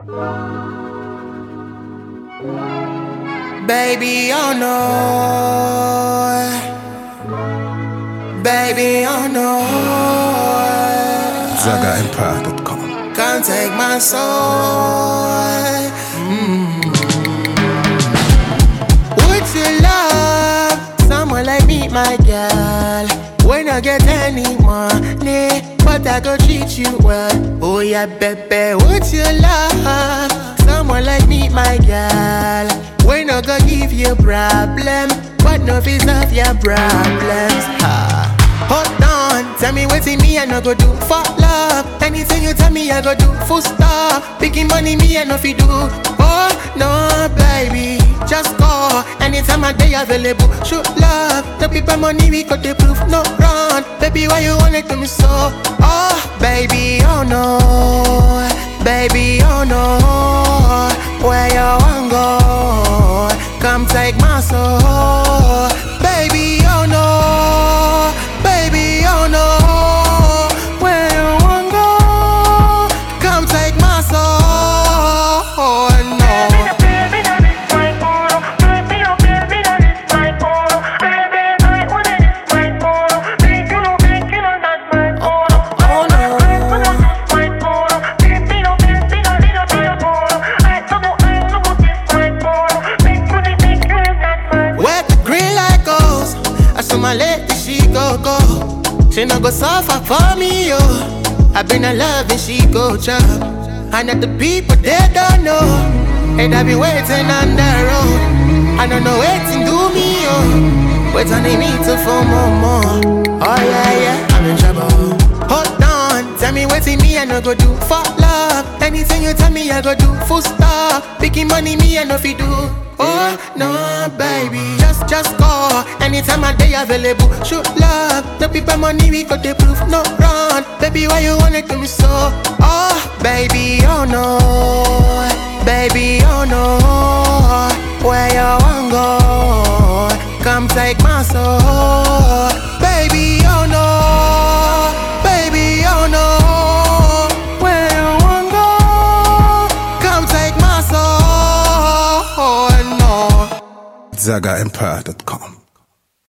Baby, oh no. Baby, oh no. ZagaEmpire.com. Can't take my soul. Mm. Would you love someone like me, my girl? When I get any money, but I go treat you well. Oh yeah, baby, would you love someone like me, my girl? When I go give you problem, but no fees of your problems. Ha. Hold on, tell me what's in me I no go do for love. Anything you tell me I go do full stop. Picking money me I no fi do. Oh no, baby, just call. Anytime I day available, shoot love. The people money we got the proof, no run. Baby, why you want it to me so? Oh, baby, oh no, baby, oh no. Where you want go? Come take my soul, baby, oh no, baby, oh no. Where you want go? Come take my soul, no. Oh no. Wet green like ghost. I saw my lady, she go go. She no go suffer for me, yo. I been in love and she go chop. And that the people they don't know. And I be waiting on the road. I don't know waiting do me, yo. Wait on they need to for more, more. Oh yeah, yeah, I'm in trouble. Hold on, tell me what's in me I no go do for love. Anything you tell me I go do full stop. Picking money me I no fi do. Oh no, baby, just just call. Anytime I day available, shoot love. The people money we got the proof, no run. Baby, why you want it to me so? Oh, baby, oh no, baby, oh no. Where you want go? Come take my soul, baby, oh no, baby, oh no. Where you want go? Come take my soul, no. ZagaEmpire.com.